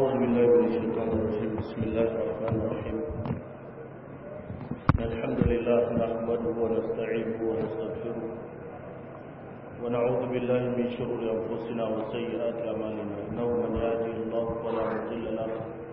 أعوذ بالله من الشيطان الرجيم بسم الله الرحمن الرحيم الحمد لله نحمده ونستعينه ونستغفره ونعوذ بالله من شرور أنفسنا وسيئات أعمالنا إنه من يهده الله فلا مضل له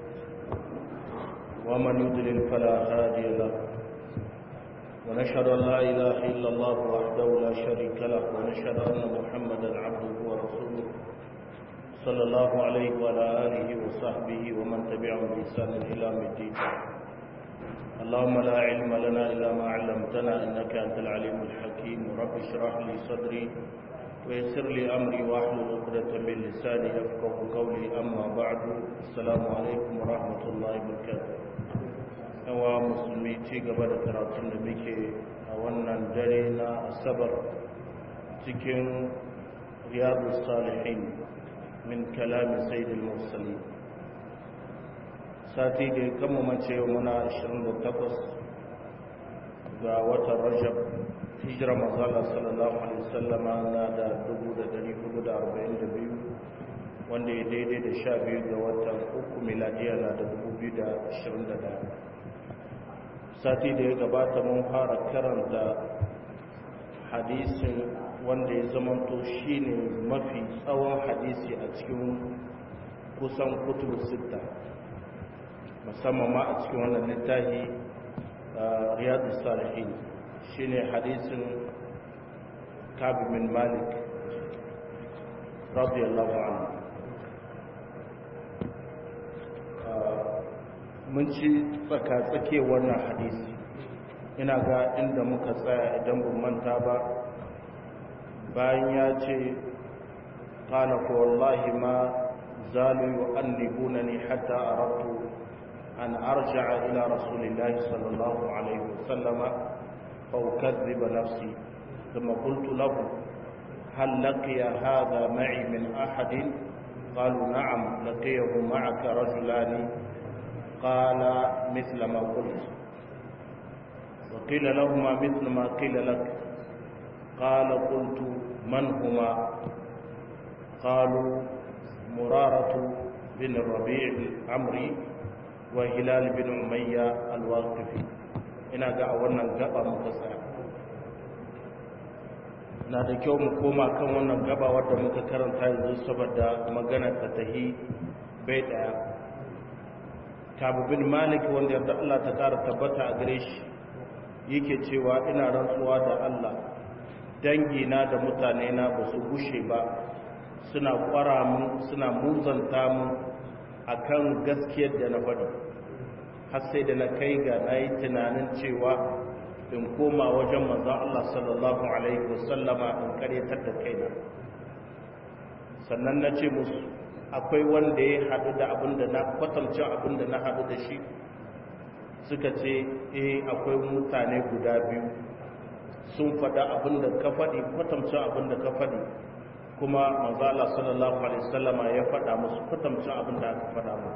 ومن يضلل فلا هادي له ونشهد أن لا إله إلا الله وحده لا شريك له ونشهد أن محمدا عبده ورسوله صلى الله عليه وعلى آله وصحبه ومن تبعهم بإحسان إلى يوم الدين اللهم لا علم لنا إلا ما علمتنا إنك أنت العليم الحكيم رب اشرح لي صدري ويسر لي أمري واحلل عقدة من لساني يفقه قولي أما بعد السلام عليكم ورحمة الله وبركاته yawa musulmi ci gaba da karatun da muke a wannan dare na asabar cikin riyadu salihin min kalami sayyidul mursalin sati da ya kama mace muna 28 ga watan rajab hijira mazala sallallahu alaihi wasallama na da 1442 wanda ya daidai da sha biyu ga watan uku miladiya na da 2021 sati da ya gabata mun fara karanta hadisin wanda ya zamanto shi ne mafi tsawon hadisi a cikin kusan kutubu sita musamman ma a cikin wannan littafi riyadu salihin shi ne hadisin kabi min malik radiyallahu anhu mun ci tsaka-tsake wannan hadisi ina ga inda muka tsaya idan ban manta ba bayan ya ce ƙala ko wallahi ma zalu yu'annibunani hatta aradtu an arja'a ila rasulillahi sallallahu alaihi wasallama fa ukadhiba nafsi thumma qultu lahu hal laqiya hadha ma'i min ahadin qalu na'am laqiyahu ma'aka rajulani qala mithla ma qult وقيل لهما مثل ما قيل لك قال قلت من هما قالوا مرارة بن الربيع العمري وهلال بن أمية الواقفي ina ga a wannan gaba muka tsaya na da kyau mu koma kan wannan gaba wadda muka karanta yanzu saboda magana ta tahi bai daya kabu bin malik wanda yarda Allah ta kara tabbata a gare shi yake cewa ina rantsuwa da Allah dangina da mutane na ba su gushe ba suna kwara mun suna muzanta mun akan gaskiyar da na faɗi har sai da na kai ga na yi tunanin cewa in koma wajen manzon Allah sallallahu alaihi wasallama in karyatar da kaina sannan na ce musu akwai wanda ya haɗu da abin da na kwatance abin da na haɗu da shi suka ce eh akwai mutane guda biyu sun faɗa abin da ka faɗi kwatamcin abin da ka faɗi kuma manzala sallallahu alaihi wasallama ya faɗa musu kwatamcin abin da aka faɗa mu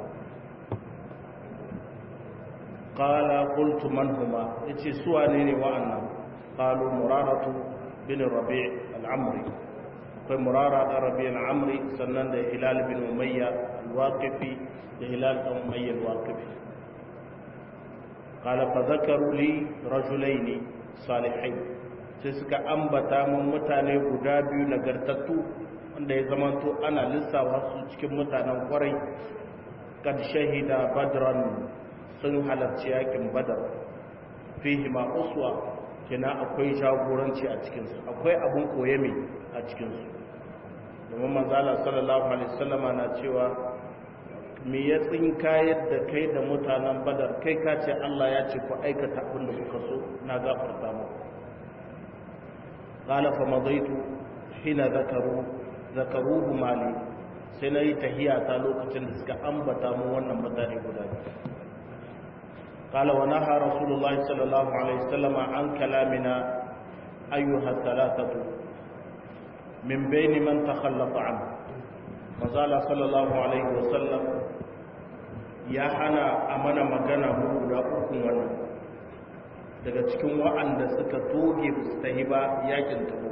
qala qultu man huma yace su wane ne wa'annan qalu muraratu bin rabi' al-amri akwai murara da rabi' al-amri sannan da hilal bin umayya al-waqifi da hilal bin umayya al-waqifi قال فذكروا لي رجلين صالحين sai suka ambata mun mutane guda biyu nagartattu wanda ya zamanto ana lissawa su cikin mutanen kwarai kad shahida badran sun halarci yakin badar fihi ma uswa kina akwai jagoranci a cikin su akwai abun koye mai a cikin su domin manzala sallallahu alaihi wasallama na cewa me ya tsinka yadda kai da mutanen badar kai ka ce Allah ya ce ku aikata abin da kuka so na gafarta mu qala fa madaitu hina zakaru zakaruhu mali sai na yi tahiya ta lokacin da suka ambata mu wannan mutane guda qala wa naha rasulullahi sallallahu alaihi wasallam an kalamina ayyuha thalathatu min bayni man takhallafa anhu mazala sallallahu alaihi wasallam ya hana a mana magana mu guda ukun wannan daga cikin wa'anda suka toge su ta hiba yakin tabo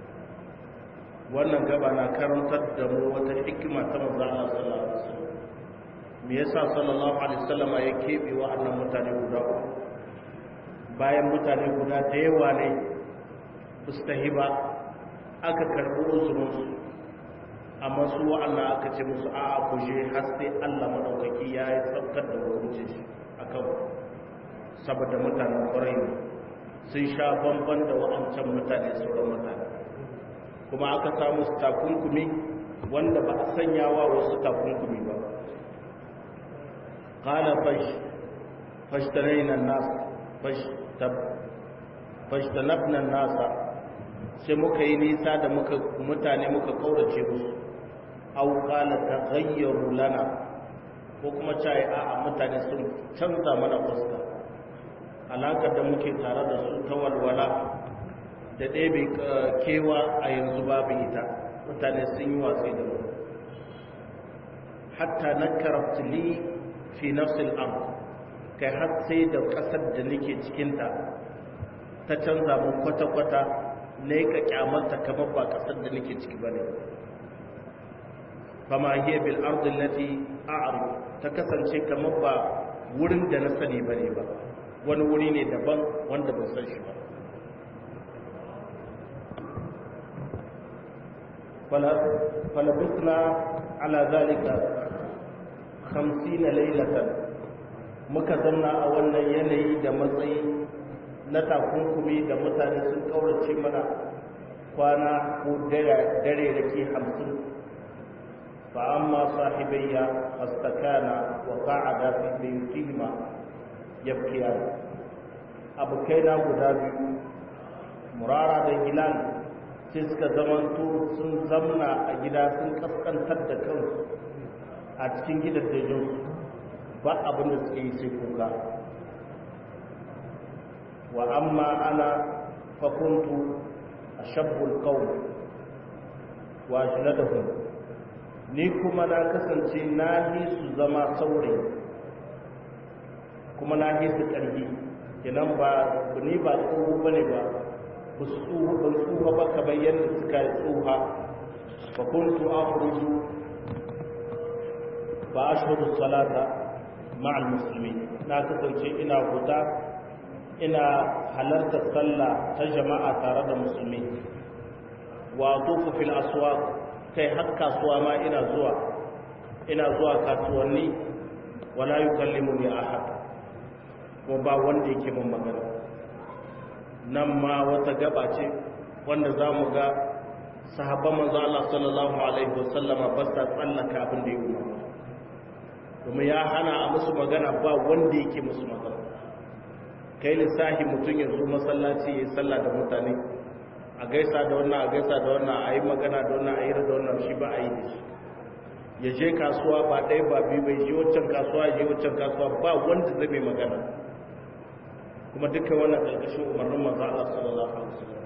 wannan gaba na karantar da mu wata hikima ta manzo Allah sallallahu alaihi wasallam me yasa sallallahu alaihi wasallam ya kebe wa'annan mutane guda uku bayan mutane guda da yawa ne mustahi ba aka karbi uzurinsu amma su wa'annan aka ce musu a a kuje har sai Allah madaukaki ya yi saukar da hukunci shi akan saboda mutanen kwarai ne sun sha bamban da wa'ancan mutane sauran mutane kuma aka samu su takunkumi wanda ba a sanya wa wasu takunkumi ba qala fash fashtarayna an-nas fashtab fashtanabna an-nas sai muka yi nisa da muka mutane muka kaurace musu aw qala taghayyaru lana ko kuma cai a a mutane sun canza mana fuska alakar da muke tare da su ta walwala da ɗebe kewa a yanzu babu ita mutane sun yi watsi da mu hatta na karaftuli fi nafsil am kai har sai da ƙasar da nake cikinta ta canza mun kwata-kwata na ka kyamarta kamar ba ƙasar da nake ciki ba ne fama hiya bil ardin lati a'rif ta kasance kamar ba wurin da na sani bane ba wani wuri ne daban wanda ban san shi ba falabisna ala zalika hamsina lailatan muka zanna a wannan yanayi da matsayi na takunkumi da mutane sun kaurace mana kwana ko dare da ke hamsin fa amma sahibayya fastakana wa qa'ada fi biyutihima yabkiyan abokaina guda biyu murara da hilal sai suka zamanto sun zamna a gida sun kaskantar da kansu a cikin gidajensu ba abin da suke yi sai kuka wa amma ana fakuntu a shabbul kawai wa shiladahun ni kuma na kasance na yi su zama saurayi kuma na yi su ƙarfi kenan ba ni ba tsoho ba ne ba ba su tsuha ba kamar yadda suka yi tsuha ba kuntu akhruju ba ashhadu salata ma'al musulmi na kasance ina huta ina halartar sallah ta jama'a tare da musulmi wa tufu fil aswaq kai har kasuwa ma ina zuwa ina zuwa kasuwanni wala yukallimuni ahad kuma ba wanda yake mun magana nan ma wata gaba ce wanda za mu ga sahabban manzo Allah sallallahu alaihi wasallama ba sa tsallaka abin da ya umarta kuma ya hana a musu magana ba wanda yake musu magana kai lissahi mutum ya zo masallaci ya yi sallah da mutane a gaisa da wannan a gaisa da wannan a yi magana da wannan a yi da wannan shi ba a yi da shi ya je kasuwa ba ɗaya ba biyu bai je waccan kasuwa ya je waccan kasuwa ba wanda zai mai magana kuma dukkan wannan ƙarƙashin umarnin manzo Allah sallallahu alaihi wasallam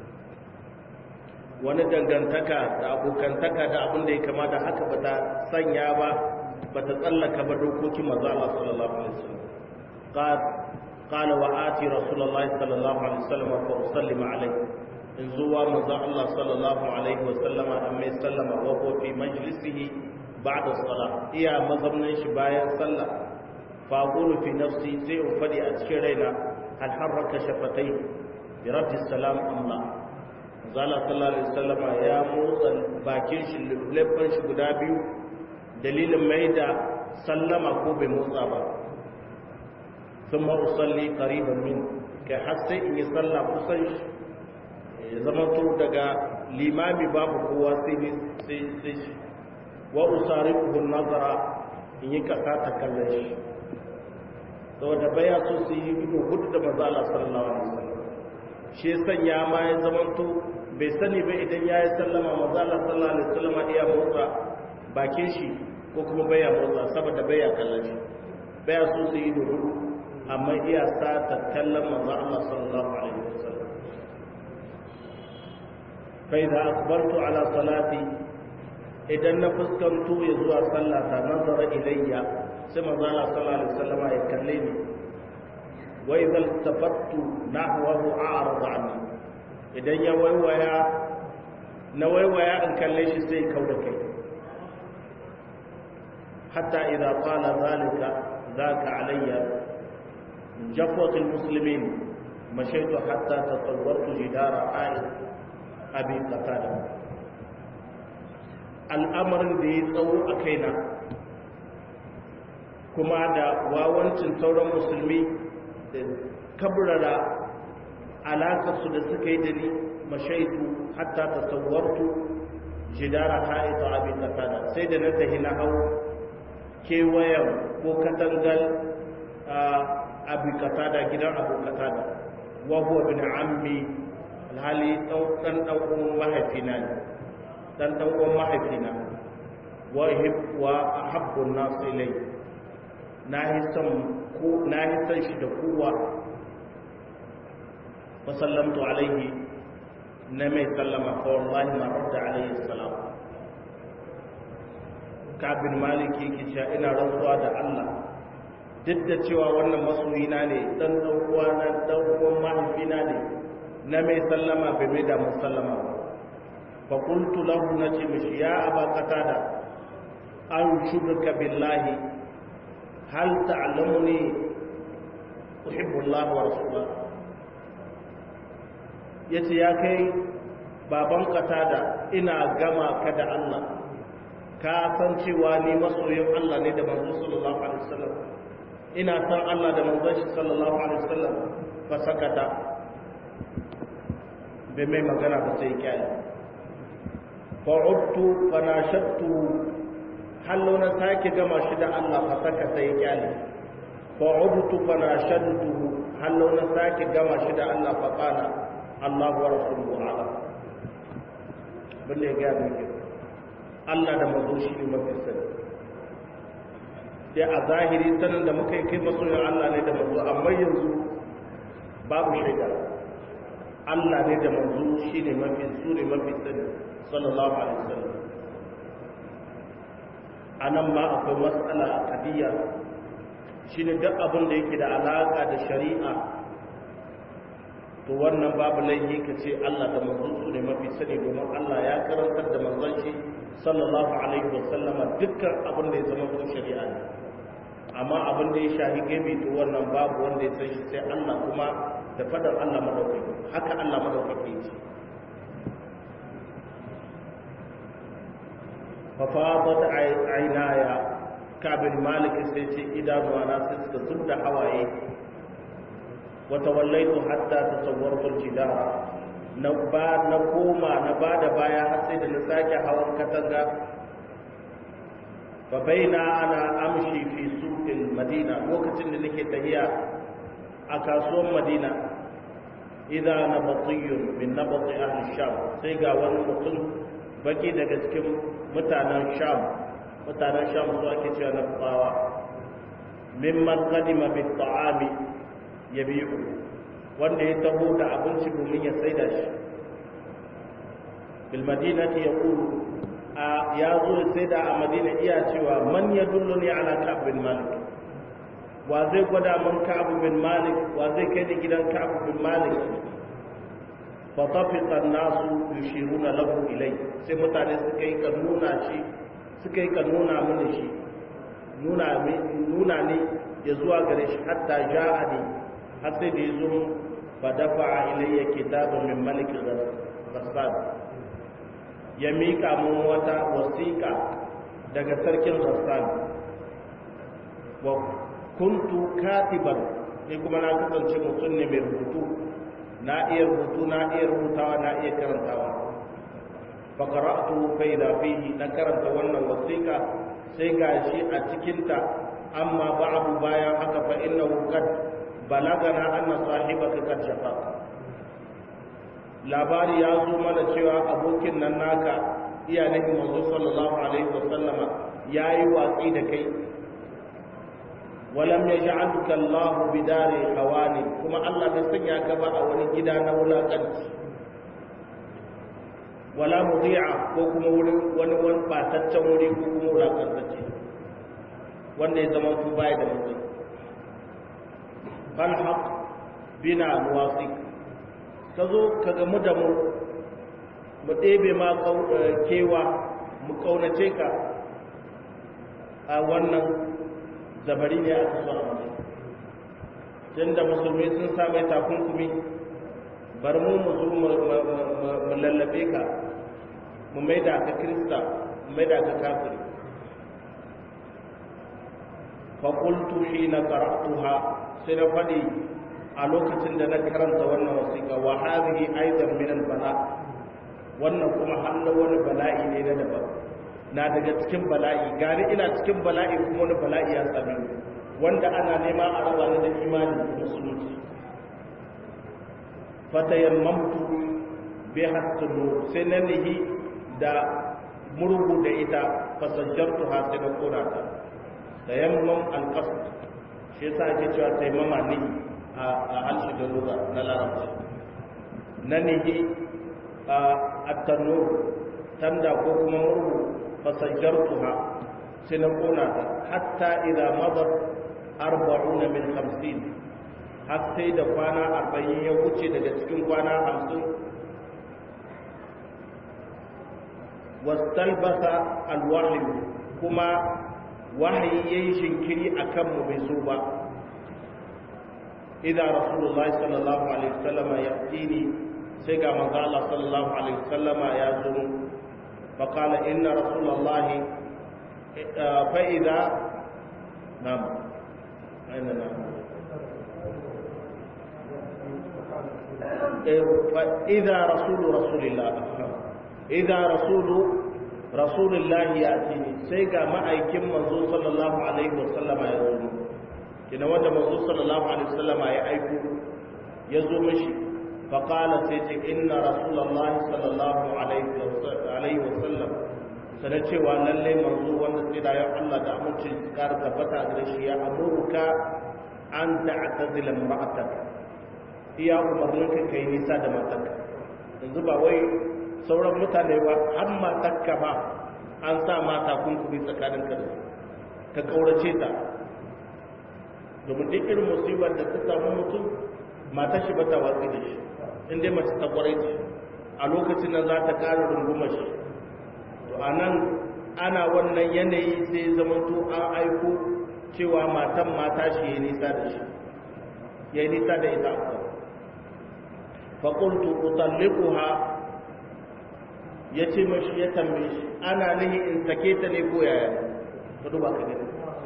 wani dangantaka da abokantaka da abin da ya kamata haka ba ta sanya ba ba ta tsallaka ba dokokin manzo Allah sallallahu alaihi wasallam qala wa ati rasulullahi sallallahu alaihi wasallam fa usallima alaihi in zuwa manzo Allah sallallahu alaihi wasallam an mai sallama wa ko fi majlisihi ba'da salah iya mazamnan shi bayan sallah fa aqulu fi nafsi sai in fadi a cikin raina hal harraka shafatai bi raddi salam amma zala sallallahu alaihi wasallama ya motsa bakin shi leɓɓan shi guda biyu dalilin mai da sallama ko bai motsa ba sun ma usalli qariban min kai har sai in yi sallah kusan shi ya zama to daga limami babu kowa sai ni sai sai shi wa usarifu nazara in yi kasa ta kallon shi saboda baya so su yi ido hudu da manzo Allah sallallahu alaihi wasallam shi ya sanya ma ya zama to bai sani ba idan ya yi sallama mazala sallallahu alaihi wasallam iya motsa bakin shi ko kuma baya motsa saboda baya kallon shi baya so su yi duhu amma iya sa ta kallon manzo Allah sallallahu alaihi wasallam fa idza akbartu ala salati idan na fuskanto ya zuwa sallata nazara ilayya sai manzo Allah sallallahu alaihi wasallam ya kalle ni wa idza tafattu nahwahu a'rada anni idan ya waiwaya na waiwaya in kalle shi sai kau da kai حتى إذا قال ذلك ذاك علي من جفوة المسلمين مشيت حتى تصورت جدار آية أبي قتادة الأمر ذي تسو أكينا كما دا واwancin sauran musulmi da kabrara alaƙarsu da suka yi da ni mashaitu hatta tasawwartu jidara ha'ita abin qatada sai da na tahi na hau kewayen ko katangal abin qatada gidan abu qatada wa huwa bin ammi alhali dan dan uwan mahaifina ne dan dan uwan mahaifina wa hib wa ahabbu an-nas ilay na hisan ko na hisan shi da kowa fa sallamtu alaihi na mai sallama fa wallahi ma radda alaihi salam kabin maliki ke cewa ina rantsuwa da Allah duk da cewa wannan masoyina ne dan dan uwana dan uwan mahaifina ne na mai sallama bai mai da mun sallama ba fa qultu lahu nace mishi ya aba qatada an shubka billahi hal ta'lamuni uhibbu Allah wa rasulahu yace ya kai baban qatada ina gama ka da Allah ka san cewa ni masoyin Allah ne da manzo sallallahu alaihi wasallam ina san Allah da manzon shi sallallahu alaihi wasallam fa sakata bai mai magana ba sai kyale fa udtu fa nashattu hallo na sake gama shi da Allah fa sakata ya kyale fa udtu fa nashattu hallo na sake gama shi da Allah fa qala Allah wa rasuluhu a'lam balle ga miki Allah da manzo shi ne mafi sani sai a zahiri sanin da muka yi kai masoyin Allah ne da manzo amma yanzu babu shaida Allah ne da manzo shi ne mafi su ne mafi sani sallallahu alaihi wasallam anan ma akwai matsala a kadiyya shine duk abin da yake da alaka da shari'a to wannan babu laifi ka ce Allah da manzon su ne mafi sani domin Allah ya karantar da manzon shi sallallahu alaihi wasallama dukkan abin da ya zama ko shari'a ne amma abin da ya shahi gaibi to wannan babu wanda ya san shi sai Allah kuma da fadar Allah madaukaki haka Allah madaukaki ce fa fadat aynaya kabin malik sai ce idanuwa na sai suka zubda hawaye wa tawallaitu hatta tasawwartu al-jidara na ba na koma na ba da baya har sai da na sake hawan katanga fa baina ana amshi fi suqil madina lokacin da nake tahiya a kasuwar madina idan nabatiyun min nabati ahli sham sai ga wani mutum baki daga cikin mutanen sham mutanen sham su ake cewa na tsawa mimman qadima bi ta'ami yabi'u wanda ya taho da abinci domin ya saida shi bil madinati yaqulu a ya zo ya saida a madina iya cewa man yadulluni ala ka'b bin malik wa zai gwada man ka'b bin malik wa zai kai ni gidan ka'b bin malik fa tafiqa an-nasu yushiruna lahu ilay sai mutane suka yi kan nuna shi suka yi kan nuna mini shi nuna nuna ne ya zuwa gare shi hatta ja'ani har sai da ya zo fadafa ilayya kitabun min malik ghassan ya mika mun wata wasiƙa daga sarkin ghassan wa kuntu katiban ni kuma na kasance mutum ne mai rubutu na iya rubutu na iya rubutawa na iya karantawa fa qara'tu fa idha fihi na karanta wannan wasiƙa sai gashi a cikinta amma ba'du bayan haka fa innahu qad balagana anna sahibaka kad shafaka labari ya zo mana cewa abokin nan naka iya nabi manzo sallallahu alaihi wasallama yayi watsi da kai walam yaj'alka Allah bidari hawani kuma Allah bai sanya ka ba a wani gida na wulakanci wala mudi'a ko kuma wurin wani wani bataccen wuri ko kuma wulakantacce wanda ya zama su baya da mutum falhaq bina nuwasi ka zo ka gamu da mu mu ɗebe ma kewa mu ƙaunace ka a wannan zabari ne aka so a mutum tunda musulmi sun same takunkumi bar mu mu zo mu lallabe ka mu maida ka kirista mu maida ka kafiri fa qultu hina qara'tuha sai na fadi a lokacin da na karanta wannan wasiƙa wa hadhihi aidan min al-bala wannan kuma hannu wani bala'i ne na daban na daga cikin bala'i gari ina cikin bala'i kuma wani bala'i ya same ni wanda ana nema a raba ni da imani da musulunci fatayammamtu bi hasnu sai na nihi da murhu da ita fasajjartu ha sai na kora ta tayammam alqasd shi yasa ake cewa tayammama nihi a halshi da lugha na larabci na nihi a at-tanur tanda ko kuma murhu fasajjartuha sai na kona ta hatta idza madat arba'una min hamsin har sai da kwana arba'in ya wuce daga cikin kwana hamsin wastalbasa alwahyu kuma wahayi ya yi shinkiri a kanmu bai so ba idan rasulullah sallallahu alaihi wasallama ya tsini sai ga manzo Allah sallallahu alaihi wasallama ya zo فقال إن رسول الله فإذا نعم أين نعم فإذا رسول رسول الله إذا رسول رسول الله يأتيني سيقى ما أيكم منذ صلى الله عليه وسلم يزوم كنا وجه منذ صلى الله عليه وسلم يأيكو يزوم شيء فقال سيتي إن رسول الله صلى الله عليه وسلم sana cewa lalle manzo wanda tsira ya Allah da amince kar tabbata gare shi ya amurka an ta'tazila imra'atak iya umarnin ka kai nisa da matarka yanzu ba wai sauran mutane ba har matarka ba an sa mata kunkuri tsakanin ka da ka kaurace ta domin duk irin musibar da ta samu mutum matar shi ba ta watsi da shi in dai mace ta kwarai ce a lokacin nan za ta ƙara rungumar shi to a nan ana wannan yanayi sai zamanto an aiko cewa matan mata shi ya nisa da shi ya nisa da ita akwai faƙultu utallikuha ya ce mashi ya tambaye shi ana nihi in sake ta ne ko yaya ka duba ka gani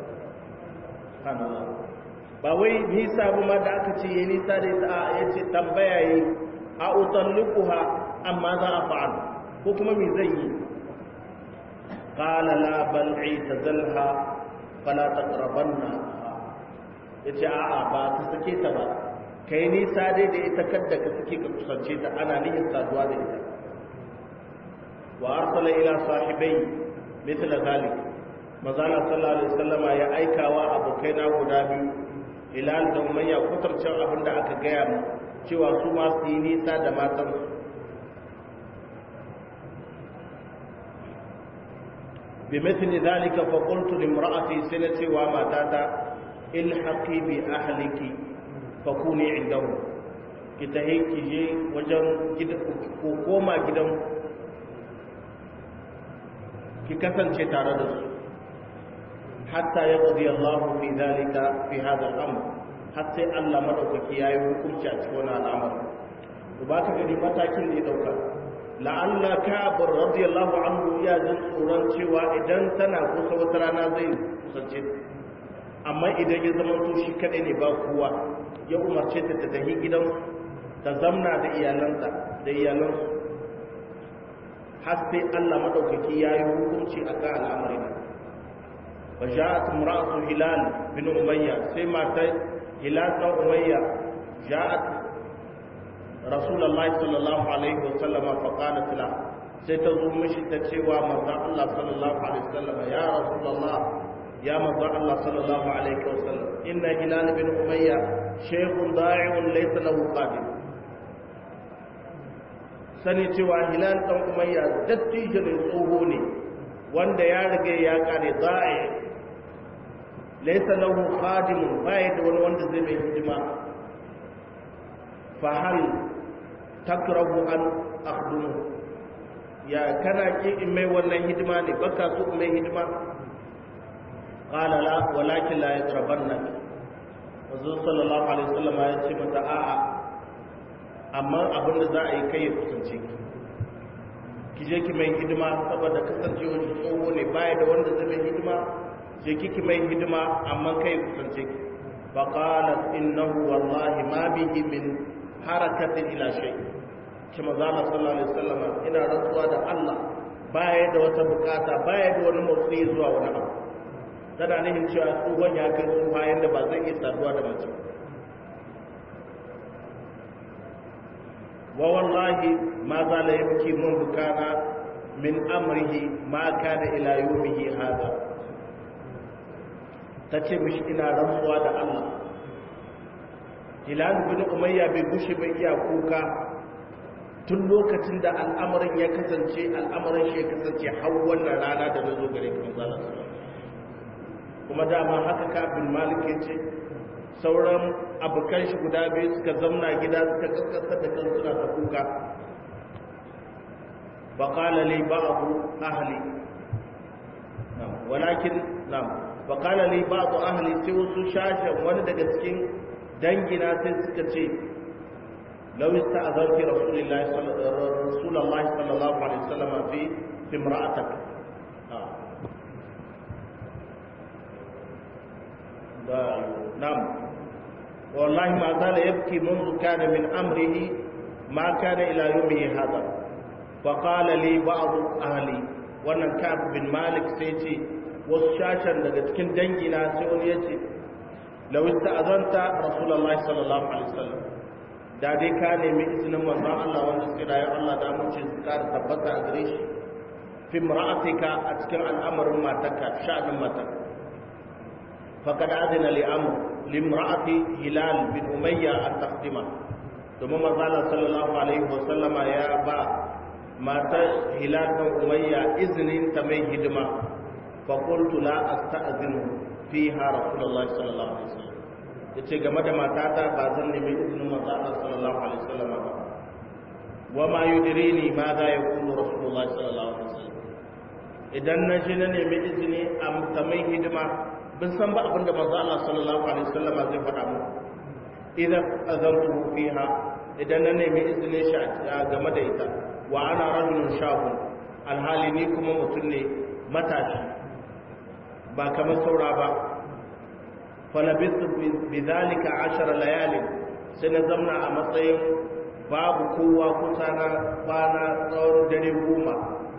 ba wai nisa ba ma da aka ce ya nisa da ita ya ce tambaya yi a utallikuha amma za a fa'al ko kuma me zai yi qala la bal itazalha fala taqrabanna yace a'a ba ta sake ta ba kai nisa dai da ita kadda ka sake ka kusance ta ana niyyar saduwa da ita wa arsala ila sahibai mithla zalik mazala sallallahu alaihi wasallama ya aikawa abokaina guda biyu hilal da umayya kutarcin abin da aka gaya mu cewa su ma su yi nisa da matansu bi mithli dhalika fa qultu limra'ati sanati wa matata ilhaqi bi ahliki fa kuni indahu ki tahi ki je wajen gidan ko koma gidan ki kasance tare da su hatta yaqdi Allah fi dhalika fi hadha al-amr har sai Allah madaukaki yayi hukunci a cikin wannan al'amari to ba ka gani matakin da ya dauka la'alla ka'ab radiyallahu anhu ya jin tsoron cewa idan tana kusa wata rana zai kusance amma idan ya zama to shi kadai ne ba kowa ya umarce ta ta tafi gidan ta zamna da iyalanta da iyalansu har sai Allah madaukaki yayi hukunci akan al'amarin fa ja'at imra'atu hilal bin umayya sai mata hilal ta umayya ja'at rasulullahi sallallahu alaihi wasallama fa qalat la sai ta zo mishi ta cewa manzon Allah sallallahu alaihi wasallama ya rasulullah ya manzon Allah sallallahu alaihi wasallam inna hilal bin umayya shaykhun da'iun laysa lahu qadim sani cewa hilal dan umayya dattijo ne tsoho ne wanda ya riga ya kare da'i laysa lahu khadimun bai da wani wanda zai mai hidima fa hal takrahu an akhdumu ya kana ki in mai wannan hidima ne baka so in mai hidima qala la walakin la yaqrabanna manzo sallallahu alaihi wasallam ya ce mata a'a amma abin da za a yi kai ya kusance ki ki je ki mai hidima saboda kasancewar shi tsoho ne baya da wanda zai mai hidima je kiki mai hidima amma kai ya kusance ki fa qalat innahu wallahi ma bihi min harakatin ila shay ki manzo sallallahu alaihi wasallam ina rantsuwa da Allah baya da wata bukata baya da wani motsi zuwa wani abu tana nihin cewa tsohon ya kai tsoha yadda ba zai iya saduwa da mace wa wallahi ma za la yabki mun bukana min amrihi ma kana ila yawmihi hada tace mishi ina rantsuwa da Allah Hilal bin Umayya bai gushe bai iya kuka tun lokacin da al'amarin ya kasance al'amarin shi ya kasance har wannan rana da zo gare ka manzala kuma dama haka kafin malik ya ce sauran abokan shi guda biyu suka zamna gida suka kaskasar da kan suna ta kuka baƙala li ba'adu ahli walakin nam baƙala li ba'adu ahli sai wasu shashen wani daga cikin dangina sai suka ce لو استأذنت رسول الله صلى رسول الله صلى الله عليه وسلم في في امرأتك آه. نعم والله ما زال يبكي منذ كان من أمره ما كان إلى يومه هذا فقال لي بعض أهلي wannan kaf bin malik sai ce wasu shashen daga cikin dangina sai wani ya ce lawista azanta rasulallah sallallahu alaihi wasallam da dai ka nemi izinin manzon Allah wanda suka rayu Allah da amince su kara tabbata a gare shi fi mar'atika a cikin al'amarin matarka sha'anin matarka faqad adina li amr li imra'ati hilal bin umayya an taqdima domin manzon Allah sallallahu alaihi wa sallama ya ba matar hilal bin umayya izinin ta mai hidima fa qultu la asta'zinu fiha rasulullahi sallallahu alaihi wasallam ya ce game da matata ba zan nemi izinin manzo Allah sallallahu alaihi wasallam ba wa ma yudrini ma za ya kulu rasulullahi sallallahu alaihi wasallam idan na je na nemi izini a tamai hidima bin san ba abinda manzo Allah sallallahu alaihi wasallam zai faɗa mu idan azantu fiha idan na nemi izinin shi game da ita wa ana rajulun shahun alhali ni kuma mutum ne matashi ba kamar saura ba falabistu bidhalika ashara layalin sai na zamna a matsayin babu kowa kusa na bana tsawon dare goma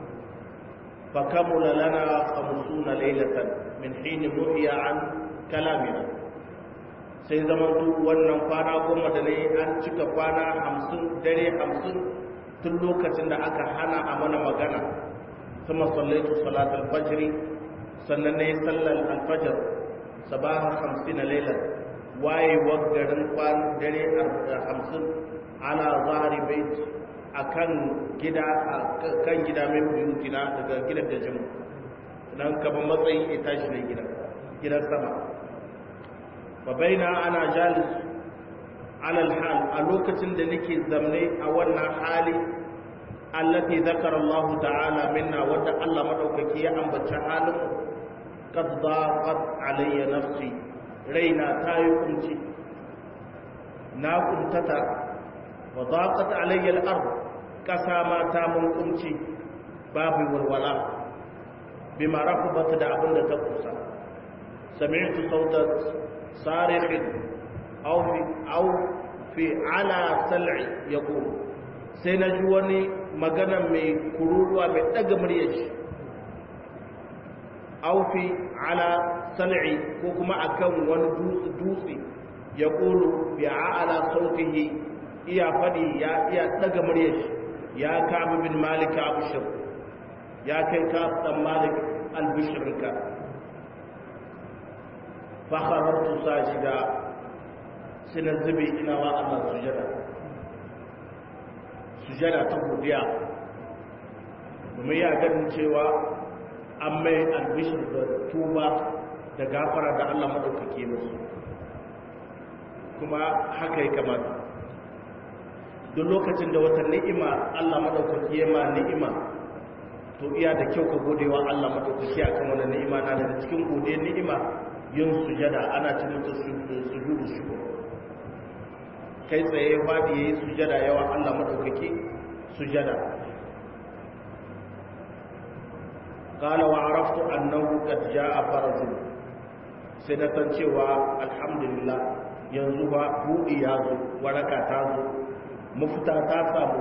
fa kamula lana khamsuna laylatan min hin nuhiya an kalamina sai zaman duk wannan kwana goma da nayi an cika kwana hamsin dare hamsin tun lokacin da aka hana a mana magana kuma sallaitu salatul fajr sannan nayi sallar alfajr sabaha hamsin lailan wayewar garin kwan dare hamsin ana zahari bait a kan gida kan gida mai buyutina daga gidan da jimu nan kaban matsayin ita shi ne gida gidan sama wa baina ana jalis alal hal a lokacin da nake zamne a wannan hali allati zakara Allah ta'ala minna wanda Allah madaukaki ya ambaci halin qad daqat alayya nafsi raina tayi kunci na kuntata wa daqat alayya al-ard kasa ma ta mun kunci babu walwala bima rafabat da abinda ta kusa sami'tu sauta sarikh aw fi aw fi ala sal'i yaqul sai na ji wani magana mai kururuwa mai daga muryar shi aufi ala sal'i ko kuma akan wani dutse dutse ya kulu bi ala sautihi iya fadi ya iya daga muryar shi ya kabu bin malik abushir ya kai ka dan malik albishrinka fa kharartu sajida sina zubi ina wa Allah sujada sujada ta godiya domin ya ganin cewa an mai albishir da tuba da gafara da Allah maɗaukake musu kuma haka ya kamata duk lokacin da wata ni'ima Allah maɗaukake ma ni'ima to iya da kyau ka gode wa Allah madaukaki akan wannan ni'ima na daga cikin gode ni'ima yin sujada ana ci mutu sujudu shukr kai tsaye wadi yayi sujada yawa Allah madaukaki sujada qala wa araftu annahu qad jaa farazun sai na san cewa alhamdulillah yanzu ba budi ya zo waraka ta zo mafita ta samu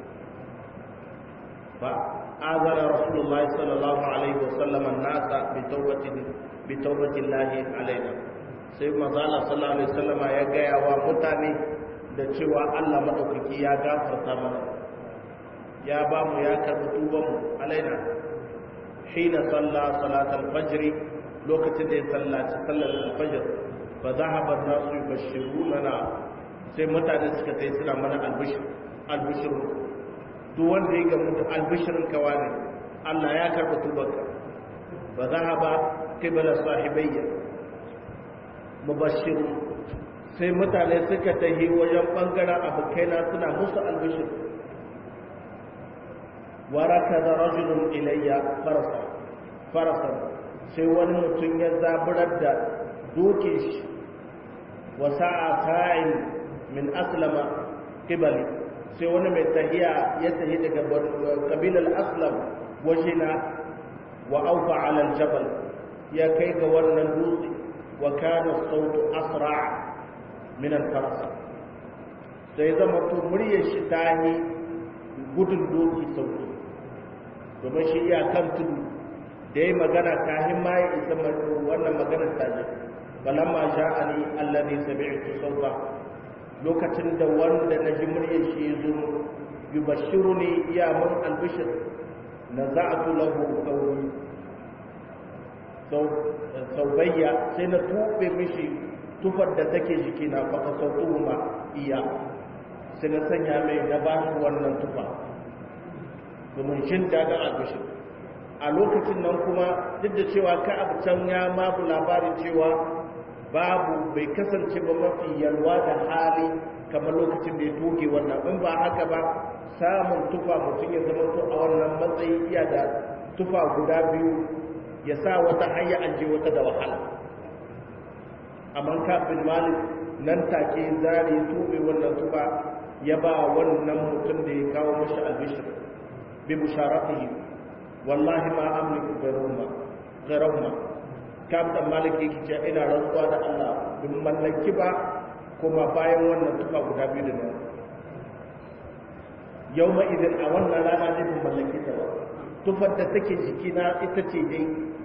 ba azara rasulullah sallallahu alaihi wasallam an-nasa bi tawbatin bi tawbatillahi alaina sai manzo Allah sallallahu alaihi wasallam ya gaya wa mutane da cewa Allah madaukaki ya gafarta mana ya ba mu ya karbi tuban mu alaina hina salla salatal fajr lokacin da ya sallaci sallar al-fajr fa dhahaba an-nasu yubashshiruna sai mutane suka tai suna mana albishir albishir duk wanda ya gamu da albishirin kawa ne Allah ya karɓi tubanka ba za a ba kibala sahibayya mubashiru sai mutane suka tahi wajen ɓangaren abokaina suna musu albishir waraka da rajulun ilayya farasa farasa sai wani mutum ya zaburar da doke shi wasa a sa'in min aslama kibali sai wani mai tahiya ya tahi daga kabilar aslam wajena wa aufa alal jabal ya kai ga wannan dutse wa kana sautu asra min al-faras sai zama to muryar shi ta yi gudun doki sauki domin shi iya kan tudu da ya magana kahin ma ya isa wannan maganar ta je balamma sha'ani alladhi sami'tu sauta lokacin da wanda na ji muryar shi ya zo yi bashiru ne iya mun albishir na za a lahu kauri saubayya sai na tuɓe mishi tufar da take jiki na faka sautu ma iya sai na sanya mai na ba shi wannan tufa domin shin daga albishir a lokacin nan kuma duk da cewa ka abu can ya mabu labarin cewa babu bai kasance ba mafi yalwa da hali kamar lokacin da ya toge wannan in ba haka ba samun tufa mutum ya zama to a wannan matsayi iya da tufa guda biyu ya sa wata hanya an je wata da wahala amma kafin malik nan take zari ya tobe wannan tufa ya ba wannan mutum da ya kawo mashi albishir bi musharatihi wallahi ma amliku gairahuma gairahuma kam da maliki yake cewa ina rantsuwa da Allah bin mallaki ba kuma bayan wannan tufa guda biyu da nan yau ma idan a wannan rana ne bin mallaki ta ba tufar da take jikina ita ce dai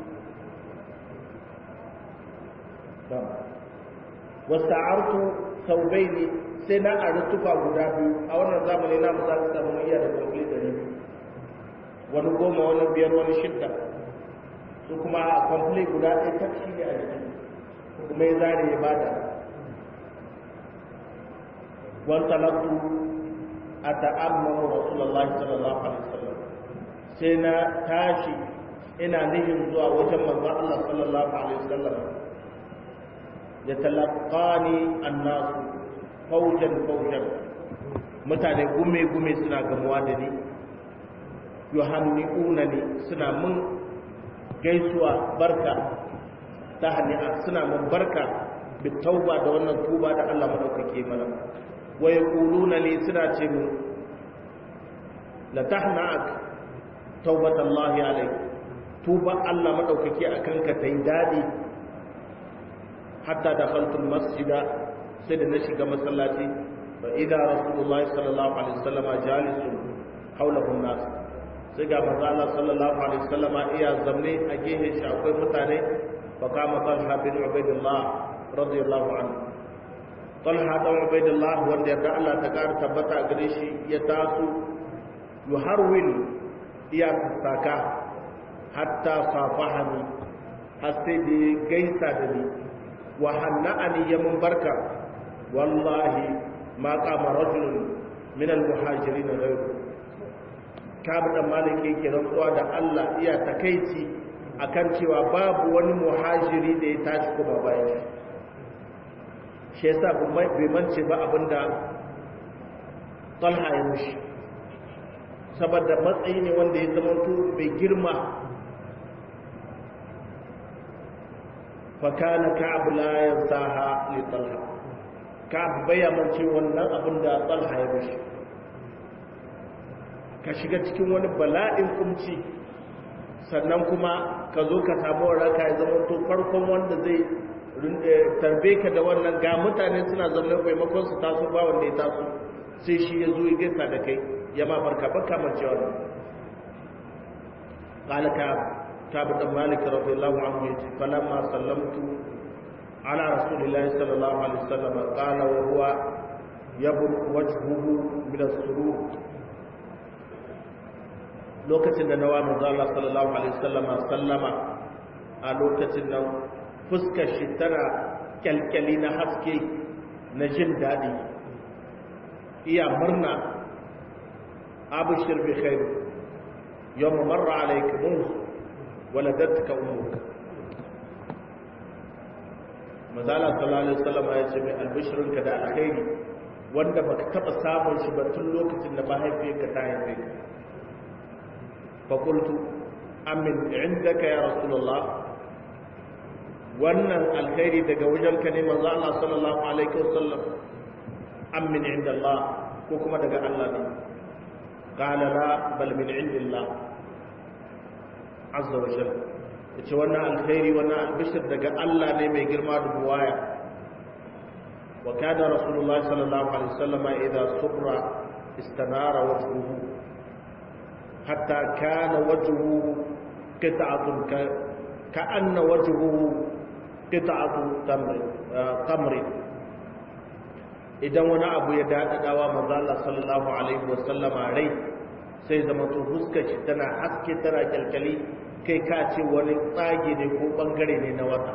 wasta'artu saubaini sai na ari tufa guda biyu a wannan zamani na mu za su samu iya da kwamfili da biyu wani goma wani biyar wani shidda su kuma a kwamfili guda ɗaya ta shi ne a jiki kuma ya zare ya bada wani talabtu a ta'ammamu rasulallah sallallahu alaihi wasallam sai na tashi ina nihin zuwa wajen manzo Allah sallallahu alaihi wasallam ya talaqani annasu faujan faujan mutane gume gume suna gamuwa da ni yuhanni'una ni suna mun gaisuwa barka ta hani'a suna mun barka bi tauba da wannan tuba da Allah madaukake mana wa yaquluna li suna ce mu la tahna'ak taubatallahi alayk tuba Allah madaukake akan ka tai dadi hatta dakhaltu masjida sai da na shiga masallaci fa idza rasulullahi sallallahu alaihi wasallam jalisun hawlahu nas sai ga manzo Allah sallallahu alaihi wasallam iya zamne a gehe shi akwai mutane fa kama talha bin ubaidillah radiyallahu anhu talha da ubaidillah wanda yarda Allah ta kar tabbata gare shi ya taso yuharwil iya saka hatta safahani har sai da gaisa da ni wa hanna'ani ya mun barka wallahi ma qama rajulun min al-muhajirin ghayru kabu da maliki yake rantsuwa da Allah iya takeici akan cewa babu wani muhajiri da ya tashi kuma bayan shi yasa bai mance ba abinda talha ya mushi saboda matsayi ne wanda ya zama mai girma fakana ka'ab la yansaha li talha ka'ab bai amince wannan abin da talha ya mishi ka shiga cikin wani bala'in kumci sannan kuma ka zo ka samu waraka ya zama to farkon wanda zai tarbe ka da wannan ga mutane suna zaune maimakon su taso ba wanda ya taso sai shi ya zo ya gaisa da kai ya ma barka baka mace wannan qala ka كعب بن مالك رضي الله عنه فلما سلمت على رسول الله صلى الله عليه وسلم قال وهو يبرق وجهه من السرور lokacin da nawa manzo Allah sallallahu alaihi wasallam sallama a lokacin nan fuskar shi tana kyalkyali na haske na jin dadi iya murna abshir bi khair yawm marra alayka munzu waladatka ummuka mazala sallallahu alaihi wasallam ya ce mai albishirinka da alkhairi wanda baka taba samun shi ba tun lokacin da mahaifiyarka ta haife ka fa qultu amin indaka ya rasulullah wannan alkhairi daga wajenka ne manzo Allah sallallahu alaihi wasallam amin inda Allah ko kuma daga Allah ne qala la bal min indillah azza wa jalla yace wannan alkhairi wannan albishir daga Allah ne mai girma da buwaya wa kana rasulullahi sallallahu alaihi wasallam idza subra istanara wajhuhu hatta kana wajhuhu qit'atun ka ka'anna wajhuhu qit'atu tamr tamr idan wani abu ya dadadawa manzo Allah sallallahu alaihi wasallama rai sai zama to fuskar shi tana haske tana kyalkyali kai ka ce wani tsage ne ko bangare ne na wata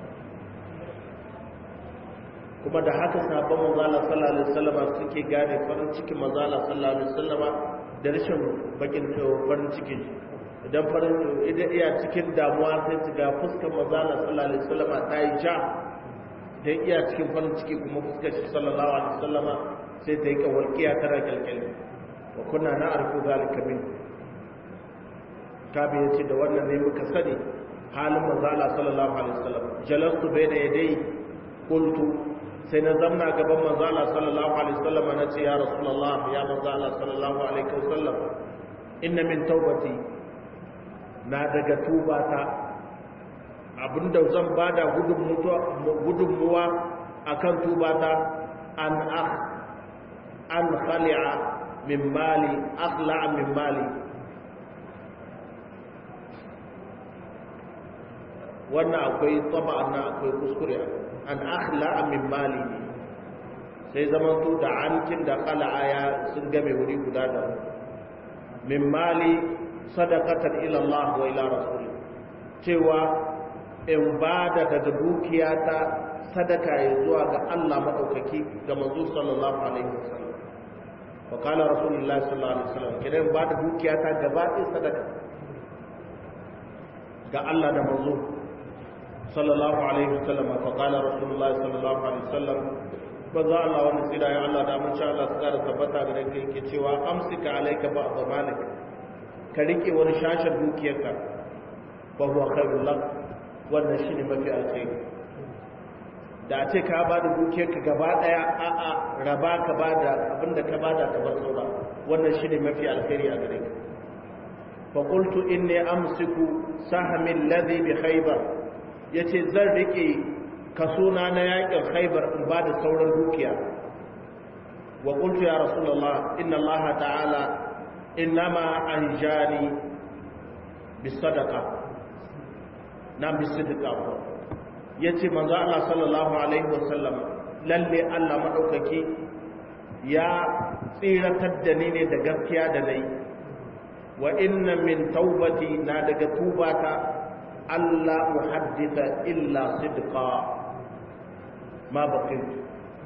kuma da haka sabon mazala sallallahu alaihi wasallama suke gane farin cikin mazala sallallahu alaihi wasallama da rashin bakin farin cikin idan farin idan iya cikin damuwa sai su ga fuskar mazala sallallahu alaihi wasallama ta yi ja da iya cikin farin ciki kuma fuskar shi sallallahu alaihi wasallama sai ta yi kawalkiya tana kyalkyali wa kuna na arku zalika min kabi yace da wannan ne muka sani halin manzo Allah sallallahu alaihi wasallam jalastu bayna yadai qultu sai na zamna gaban manzo Allah sallallahu alaihi wasallam na ce ya rasulullah ya manzo Allah sallallahu alaihi wasallam inna min taubati na daga tubata abinda zan bada gudunmuwa akan tubata an akh an khali'a min mali akhla min mali wannan akwai taba na akwai kuskure an akhla min mali sai zaman to da ankin da khala'a ya sun game wuri guda da min mali sadaqatan ila Allah wa ila rasul cewa in bada daga dukiyata sadaka ya zuwa ga Allah madaukaki ga manzo sallallahu alaihi wasallam وقال رسول الله صلى الله عليه وسلم kidan ba da dukiya ta gaba ɗaya sadaka ga Allah da manzo sallallahu alaihi wasallam fa qala rasulullah sallallahu alaihi wasallam ba za Allah wani tsira ya Allah da mun sha Allah su kara tabbata da ranka yake cewa amsika alayka ba'd malik ka rike wani shashin dukiyarka fa huwa khairul lak wannan shine mafi alkhairi da a ce ka ba da dukiyarka gaba daya a'a raba ka ba da abinda ka ba da ka bar saura wannan shi ne mafi alkhairi a gare ka fa qultu inni amsiku sahmi alladhi bi khaybar yace zan rike kasona na yakin khaybar in ba da sauran dukiya wa qultu ya rasulullah inna allah ta'ala innama anjani bis sadaqa na bis sadaqa ya ce manzo Allah sallallahu Alaihi wasallam lalle Allah maɗaukaki ya tsiratar da ni ne da gaskiya da nai wa inna min taubati na daga tubata Allah muhaddisa illa sidqa ma baqit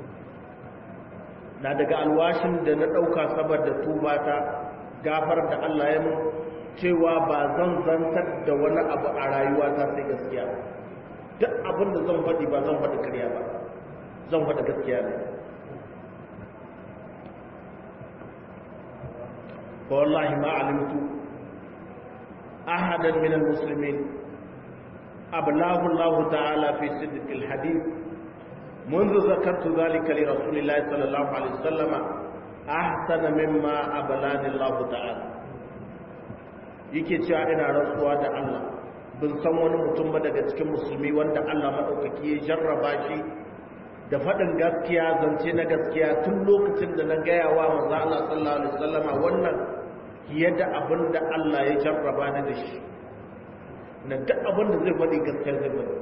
na daga alwashin da na ɗauka saboda tubata gafar da Allah ya mun cewa ba zan zantar da wani abu a rayuwata sai gaskiya duk abin da zan faɗi ba zan faɗi karya ba zan faɗi gaskiya ne fa wallahi ma alimtu ahadan min almuslimin ablahu Allah ta'ala fi sidq alhadith منذ ذكرت ذلك لرسول الله صلى الله عليه وسلم أحسن مما أبلاني الله تعالى yake cewa ina rantsuwa da Allah bin san wani mutum ba daga cikin musulmi wanda Allah madaukaki ya jarraba shi da faɗin gaskiya zance na gaskiya tun lokacin da na gaya wa manzo Allah sallallahu alaihi wasallama wannan fiye da abin da Allah ya jarraba ni da shi na duk abin da zai faɗi gaskiya zai faɗi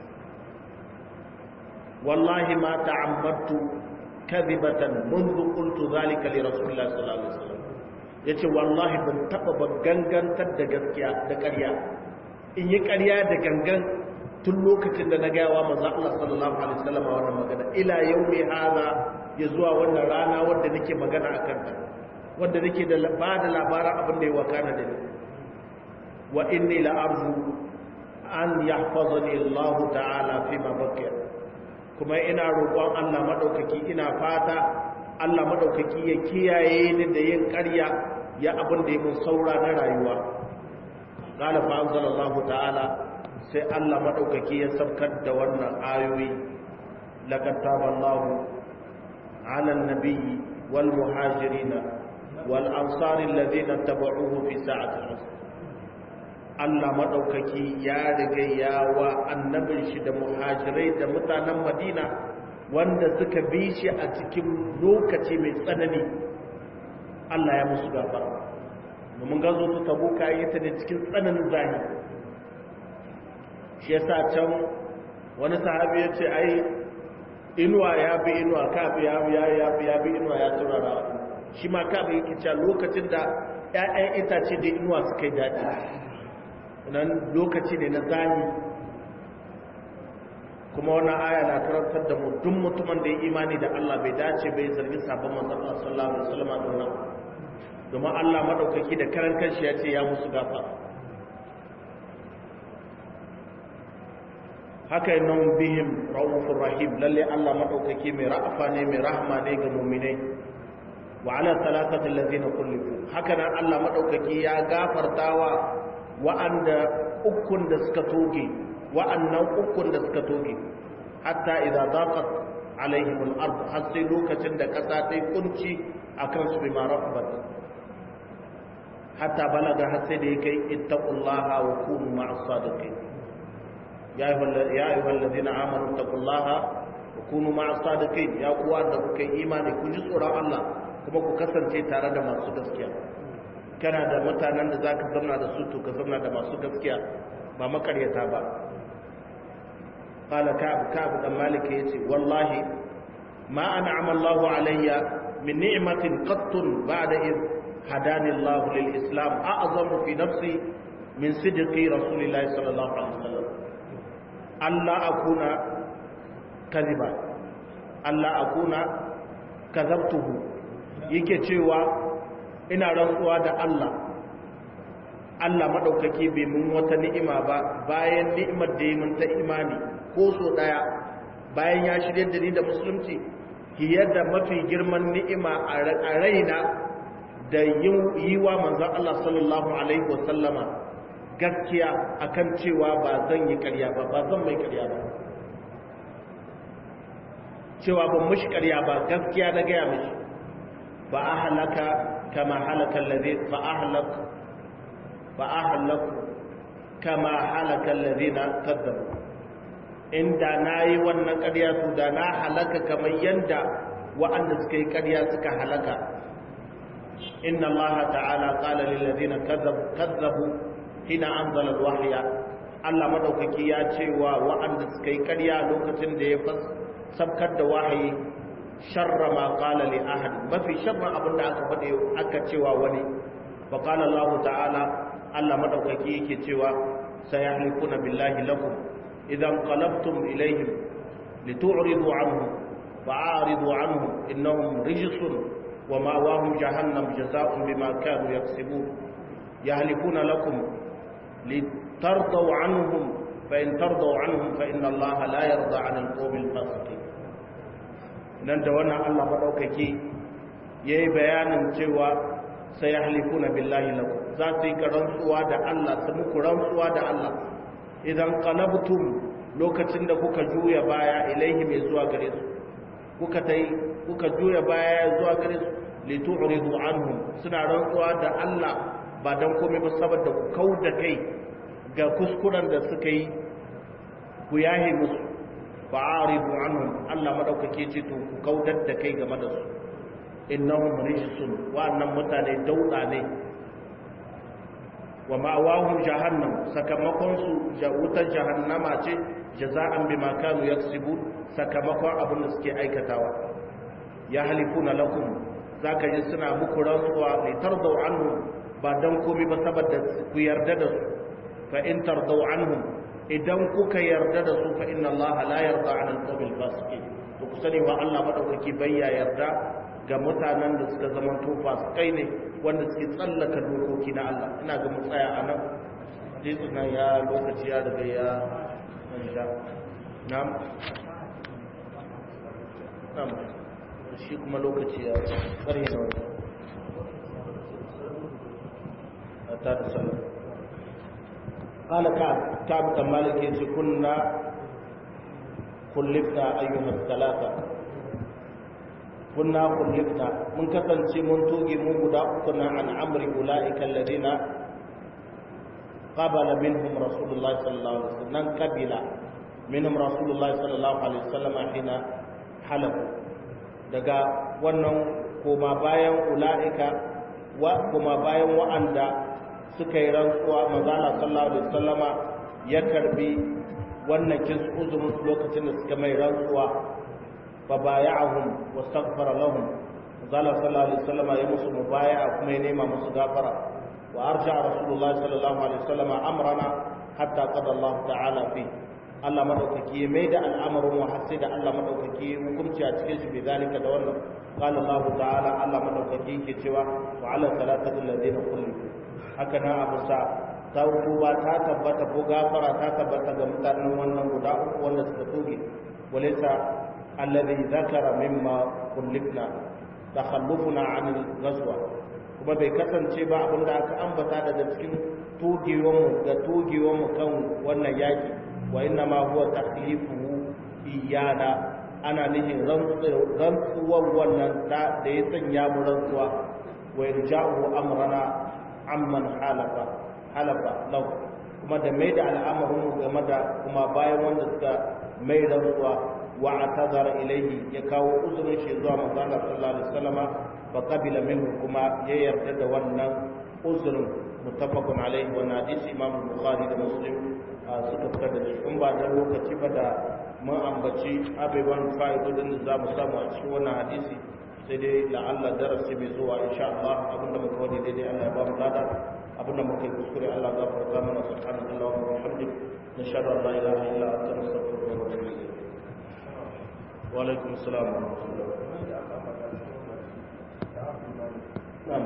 wallahi ma ta'ammadtu kadhibatan منذ قلت ذلك لرسول الله صلى الله عليه وسلم yace wallahi ban taba ba gangantar da gaskiya da ƙarya in yi ƙarya da gangan tun lokacin da na gaya wa manzo Allah sallallahu alaihi wasallam wannan magana ila yaumi hada ya zuwa wannan rana wanda nake magana akan ta wanda nake da ba da labarin abin da ya wakana da ni wa inni la arju an yahfazani Allah ta'ala fi ma baqiya kuma ina roƙon Allah madaukaki ina fata Allah madaukaki ya kiyaye ni da yin ƙarya ya abin da ya mun saura na rayuwa qala fa anzalallahu ta'ala sai Allah maɗaukaki ya saukar da wannan ayoyi laqad taballahu 'ala an-nabiyyi wal muhajirin wal ansari alladhina tabauhu fi sa'ati al-usr Allah maɗaukaki ya riga ya wa annabin shi da muhajirai da mutanen Madina wanda suka bi shi a cikin lokaci mai tsanani Allah ya musu gafara domin gazo su tabuka yi ta ne cikin tsananin zahiri shi yasa can wani sahabi ya ce ai inuwa ya bi inuwa kabi ya bi ya bi ya bi inuwa ya turara shi ma kabi yake cewa lokacin da ƴaƴan itace da inuwa suka yi daɗi nan lokaci ne na zani kuma wannan aya na karantar da mu duk mutumin da ya imani da Allah bai dace bai zargi sabon manzon Allah sallallahu alaihi wasallam da wannan domin Allah madaukaki da karan kanshi ya ce ya musu gafa haka yi nan bihim ra'ufur rahim lalle Allah madaukaki mai ra'afa ne mai rahama ne ga mu'minai wa ala salatati allazina kullifu haka nan Allah madaukaki ya gafartawa wa'anda ukun da suka toge wa'annan ukun da suka toge hatta idza daqat alaihim al-ard har sai lokacin da kasa ta kunci akan su bi marafabat hatta balaga har sai da yake ittaqullaha wa kunu ma'as sadiqin ya ayyuhal ladina amanu ittaqullaha wa kunu ma'as sadiqin ya kuwa da kuka yi imani ku ji tsoron Allah kuma ku kasance tare da masu gaskiya kana da mutanen da zaka zauna da su to ka zauna da masu gaskiya ba makaryata ba qala ka'ab ka'ab dan malik yace wallahi ma an'ama Allahu alayya min ni'matin qattun ba'da id hadani Allah lil islam a'zamu fi nafsi min sidqi rasulillahi sallallahu alaihi wasallam Allah akuna kadhiba Allah akuna kazabtuhu yake cewa ina rantsuwa da Allah Allah madaukake bai mun wata ni'ima ba bayan ni'imar da mun ta imani ko so daya bayan ya shirye da ni da musulunci fiye da mafi girman ni'ima a raina da yi wa manzon Allah sallallahu alaihi wasallama gaskiya akan cewa ba zan yi ƙarya ba ba zan mai ƙarya ba cewa ban mushi ƙarya ba gaskiya na gaya mishi ba a halaka kama halaka lazi ba a halaka ba a halaka kama halaka lazi na kazzabu inda na yi wannan ƙarya su da na halaka kamar yadda wa'anda suka yi ƙarya suka halaka inna allaha ta'ala qala lil ladina kazzabu hina anzala alwahya Allah madaukaki ya ce wa wa'anda suka yi ƙarya lokacin da ya sabkar da wahayi sharra ma qala li ahad mafi sharra abinda aka faɗe aka cewa wani fa qala Allah ta'ala Allah madaukaki yake cewa sayahlikuna billahi lakum idan qalabtum ilayhim litu'ridu anhum fa'aridu anhum innahum rijsun wa ma'wahum jahannam jazaa'un bima kanu yaksibun yahlikuna lakum litardaw anhum fa in tardaw anhum fa inna Allah la yarda 'anil qawmil fasiqin nan da wannan Allah maɗaukaki ya yi bayanin cewa sai ya halifuna billahi lakum za su yi rantsuwa da Allah su muku rantsuwa da Allah idan qalabtum lokacin da kuka juya baya ilaihi mai zuwa gare su kuka tai kuka juya baya zuwa gare su litu'ridu anhum suna rantsuwa da Allah ba dan komai ba saboda ku kauda kai ga kuskuren da suka yi ku yahe musu fa'aridu anhum Allah madaukake ce to ku kaudar da kai game da su innahum rijsun wa'annan mutane dauda ne wa ma'awahum jahannam sakamakon su wutar jahannama ce jaza'an bima kanu yaksubu sakamakon abin da suke aikatawa ya halifuna lakum zaka ji suna muku rantsuwa li tardau anhum ba dan komai ba saboda ku yarda da su fa in tardau anhum idan kuka yarda da su fa inna allaha la yarda 'an al-qawmil fasiqin to ku sani wa Allah madaukaki bayya yarda ga mutanen da suka zama to fasikai ne wanda suke tsallaka dokoki na Allah ina ga mu tsaya a nan hadisi na ya lokaci ya daga ya manja na'am na'am shi kuma lokaci ya ƙarhe na wani a ta da sallah قال كعب كعب بن مالك كنا خلفنا أيها الثلاثة كنا خلفنا من كتن من توجي من بدأتنا عن أمر أولئك الذين قبل منهم رسول الله صلى الله عليه وسلم قبل منهم رسول الله صلى الله عليه وسلم حين حلفوا daga wannan koma bayan ula'ika wa koma bayan wa'anda suka yi rantsuwa manzala sallallahu alaihi wasallama ya karbi wannan kin uzumin lokacin da suka mai rantsuwa fa baya'ahum wastaghfara lahum manzala sallallahu alaihi wasallama ya musu mubaya'a kuma ya nema musu gafara wa arja rasulullahi sallallahu alaihi wasallama amrana hatta qada Allah ta'ala fi Allah madaukaki ya mai da al'amarin wa har sai da Allah madaukaki hukunci a cikin shi bi zalika da wannan qala Allah ta'ala Allah madaukaki yake cewa wa ala salatati alladhina kullu haka na abu sa tauba ta tabbata ko gafara ta tabbata ga mutanen wannan guda uku wanda suka toge walaysa alladhi zakara mimma kullifna takhallufuna an al-ghazwa kuma bai kasance ba abinda aka ambata daga cikin togewanmu da togewanmu kan wannan yaki wa inna ma huwa takhlifuhu iyana ana nihin rantsuwar wannan da ya sanya mu rantsuwa wa irja'u amrana amman halafa halafa lau kuma da mai da al'amarin game da kuma bayan wanda suka mai rantsuwa wa atazara ilaihi ya kawo uzurin shi zuwa manzo Allah sallallahu alaihi wasallama fa qabila minhu kuma ya yarda da wannan uzurin muttafaqun alaihi wa hadisi imam bukhari da muslim suka fitar da shi in ba da lokaci ba da mun ambaci abubuwan fa'idodin da za mu samu a cikin wannan hadisi sai dai la'alla darasi mai zuwa insha Allah abinda muka wani daidai Allah ya ba mu lada abinda muka yi kuskure Allah ya gafarta mana subhanahu wa ta'ala wa bihamdik nashhadu an la ilaha illa anta nastaghfiruka wa natubu ilayk wa alaikum assalam wa rahmatullah na'am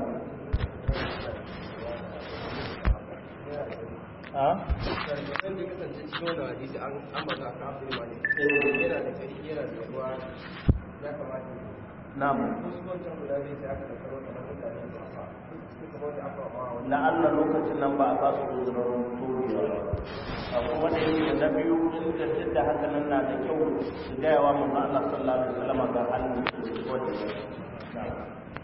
a wanda kasance cikin wannan hadisi an ambata ka abu ne wani yana da karfi yana da ruwa ya kamata na'am wasu wancan guda zai sai aka tattaro kamar mutane ba ba cikin kamar da aka ba wani la'alla lokacin nan ba a ba su uzurin turiya ba kuma da yake na biyu sun tafi da haka nan na da kyau su gaya wa manzo Allah sallallahu alaihi wasallam ga halin da su wanda